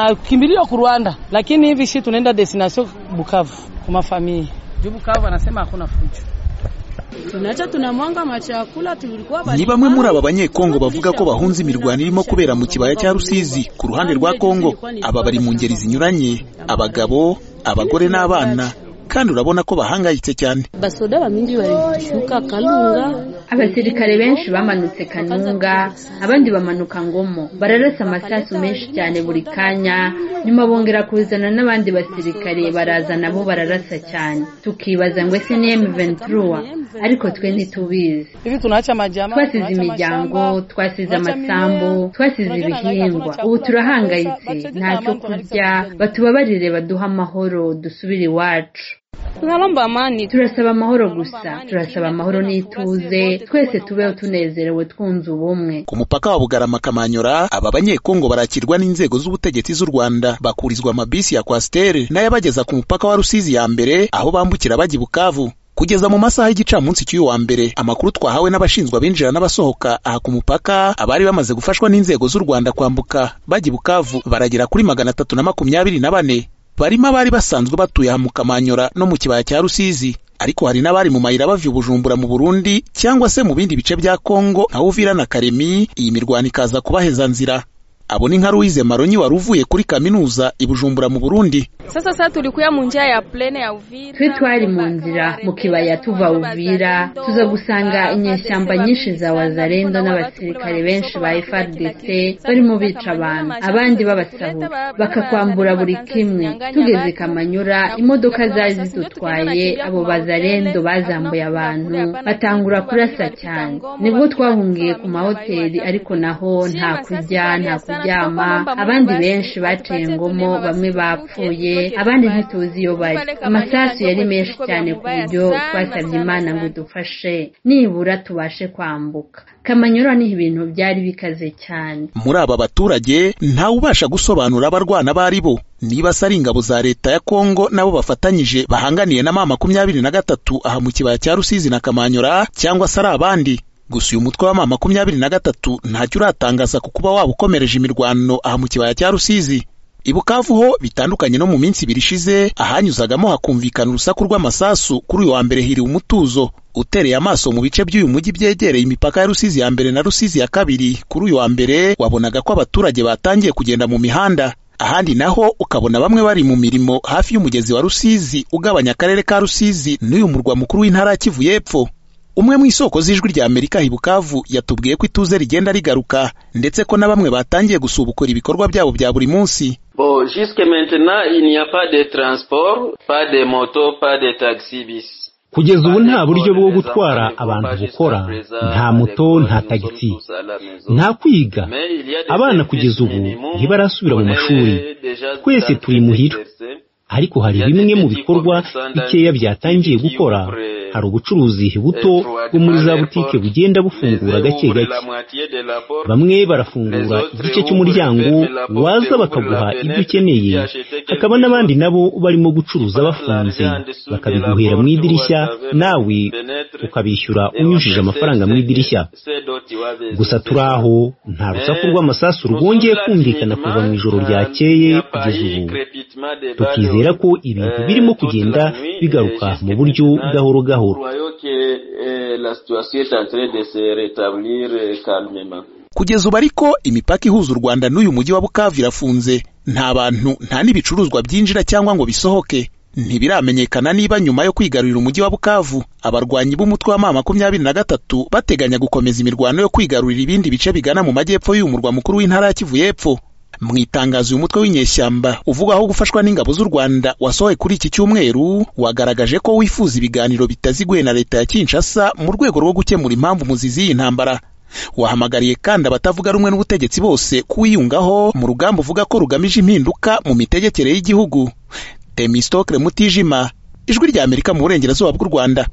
Tunakimbilia ku Rwanda, lakini hivi si tunaenda destination Bukavu kwa mafamilia juu Bukavu anasema hakuna fujo. tunaca tunamwanga machakula tulikuwa ni bamwe muri aba banyekongo bavuga ko bahunze imirwano irimo kubera mu kibaya cya rusizi ku ruhande rwa kongo aba bari mu ngeri zinyuranye abagabo abagore n'abana kandi urabona ko bahangayitse cyane basoda bamingi barishuka kalunga abasirikare benshi bamanutse kanunga abandi bamanuka ngomo bararasa amasasu menshi cyane buri kanya nyuma bongera kuzana n'abandi basirikare baraza nabo bararasa cyane tukibaza ngo ese ni M23 ariko twe ntitubizi Hivi tunaacha majama, twasize tunaacha imiryango mashamba, twasize tunaacha amasambu mimea, twasize tunaacha ibihingwa chakula, ubu turahangayitse tunaacha- ntacyo tunaacha kurya amani. batubabarire baduhe amahoro dusubire iwacu tunalomba amani turasaba amahoro gusa turasaba amahoro n'ituze twese tubeho tunezerewe twunze ubumwe ku mupaka wa bugarama kamanyora aba banyekongo barakirwa n'inzego z'ubutegetsi z'u rwanda bakurizwa amabisi ya kwasiteri n'ayabageza ku mupaka wa rusizi ya mbere aho bambukira bajya i bukavu kugeza mu masaha y'igicamunsi cy'uyu wa mbere amakuru twahawe n'abashinzwe abinjira n'abasohoka aha ku mupaka abari bamaze gufashwa n'inzego z'u rwanda kwambuka bajya i bukavu baragera kuri magana atatu na makumyabiri na bane barimo abari basanzwe batuye aha mu kamanyora no mu kibaya cya rusizi ariko hari n'abari mu mayira bava i bujumbura mu burundi cyangwa se mu bindi bice bya kongo nka uvira na karemi iyi mirwano ikaza kubaheza nzira abo ni nka ruwize maronyi wari uvuye kuri kaminuza i bujumbura mu burundi sasa sasa tulikuya mu njia ya plene ya Uvira twe twari mu nzira mu kibaya tuva uvira tuza gusanga inyeshyamba nyinshi za wazarendo n'abasirikare benshi ba frdc barimo bica abantu abandi babasahura bakakwambura buri kimwe tugeze kamanyura imodoka zari zidutwaye abo bazarendo bazambuye abantu batangura kurasa cyane nibwo twahungiye ku mahoteli ariko naho nta kurya nta kuryama abandi benshi bacengamo bamwe bapfuye abandi ntituzi iyo bari amasasu yari menshi cyane ku buryo twasabye imana ngo dufashe nibura tubashe kwambuka kamanyura niho ibintu byari bikaze cyane muri aba baturage ntawe ubasha gusobanura abarwana bari bo niba se ari ingabo za leta ya kongo nabo bafatanyije bahanganiye na ma makumyabiri na gatatu aha mu kibaya cya rusizi na kamanyora cyangwa se ari abandi gusa uyu mutwe wa ma makumyabiri na gatatu ntacyo uratangaza ku kuba waba ukomereje imirwano aha mu kibaya cya rusizi i bukavu ho bitandukanye no mu minsi ibiri ishize ahanyuzagamo hakumvikana urusaku rw'amasasu kuri uyu wa mbere hiriwe umutuzo utereye amaso mu bice by'uyu mujyi byegereye imipaka ya rusizi ya mbere na rusizi ya kabiri kuri uyu wa mbere wabonaga ko abaturage batangiye kugenda mu mihanda ahandi naho ukabona bamwe bari mu mirimo hafi y'umugezi wa rusizi ugabanya akarere ka rusizi n'uyu murwa mukuru w'intara ya kivu y'epfo umwe mu isoko z'ijwi rya amerika hi bukavu yatubwiye ko ituze rigenda rigaruka ndetse ko na bamwe batangiye gusubukura ibikorwa byabo bya buri munsi Bon, jusque maintenant, il n'y a pas de transport, pas de moto, pas de taxi bis. kugeza ubu nta buryo bwo gutwara abantu bukora nta moto nta tagisi nta kwiga abana kugeza ubu ntibarasubira mu mashuri twese turi muhira ariko hari bimwe mu bikorwa bikeya byatangiye gukora hari ubucuruzi buto bwo muri za butike bugenda bufungura gake gake bamwe barafungura igice cy'umuryango waza bakaguha ibyo ukeneye hakaba n'abandi nabo barimo gucuruza bafunze bakabiguhera mu idirishya nawe ukabishyura unyujije amafaranga mu idirishya gusa turi aho nta rusaku rw'amasasu rwongeye kumvikana kuva mu ijoro ryakeye kugeza ubu tukizera ko ibintu birimo kugenda bigaruka mu buryo gahoro gahoro La situation est en train de se rétablir euh, calmement. kugeza ubu ariko imipaka ihuza u rwanda n'uyu mujyi wa bukavu irafunze nta bantu nta n'ibicuruzwa byinjira cyangwa ngo bisohoke ntibiramenyekana niba nyuma yo kwigarurira umujyi wa bukavu abarwanyi b'umutwe wa ma makumyabiri na gatatu bateganya gukomeza imirwano yo kwigarurira ibindi bice bigana mu majyepfo y'uyu murwa mukuru w'intara ya kivu y'epfo mu itangazo uyu mutwe w'inyeshyamba uvugaho gufashwa n'ingabo z'u rwanda wasohoye kuri iki cyumweru wagaragaje ko wifuza ibiganiro bitaziguye na leta ya kinshasa mu rwego rwo gukemura impamvu muzizi y'iyi ntambara wahamagariye kandi abatavuga rumwe n'ubutegetsi bose kuwiyungaho mu rugamba uvuga ko rugamije impinduka mu mitegekere y'igihugu temistokle mutijima ijwi ry'amerika mu burengerazuba bw'u rwanda